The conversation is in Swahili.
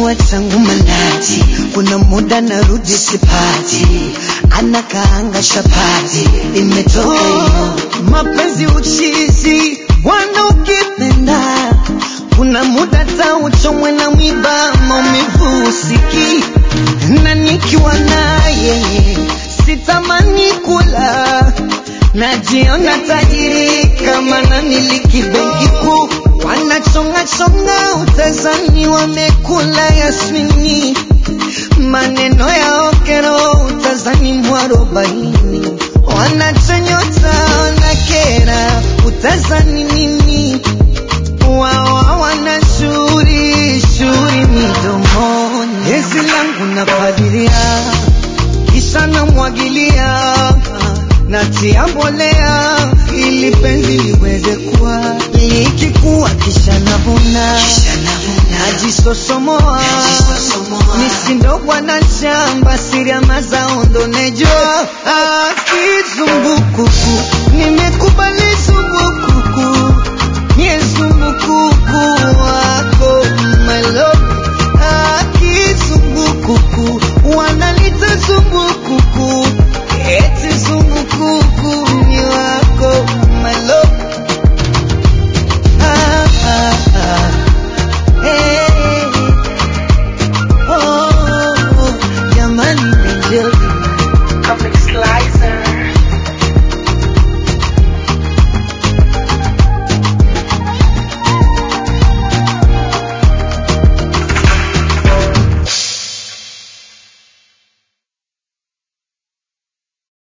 anapewa tangu manati, kuna muda narudi sipati, anakaanga chapati, imetoka hiyo mapenzi uchizi, bwana ukipenda kuna muda tauchomwe na mwiba, maumivu usiki na nikiwa naye sitamani kula, najiona tajiri kama namiliki benki kuu. Wanachonga chonga utazani wamekula yasmini, maneno ya okero utazani mwarobaini, wanachonyota wanakera utazani nini wao wana shuri shuri midomoni, gezi langu napalilia, kisha namwagilia, natia mbolea ili penzi liweze kuwa likikuwa, kisha navuna, najisosomoa, nisindogwa na shamba, siri ya mazao ndo nejua, ah, kizumbukuku nime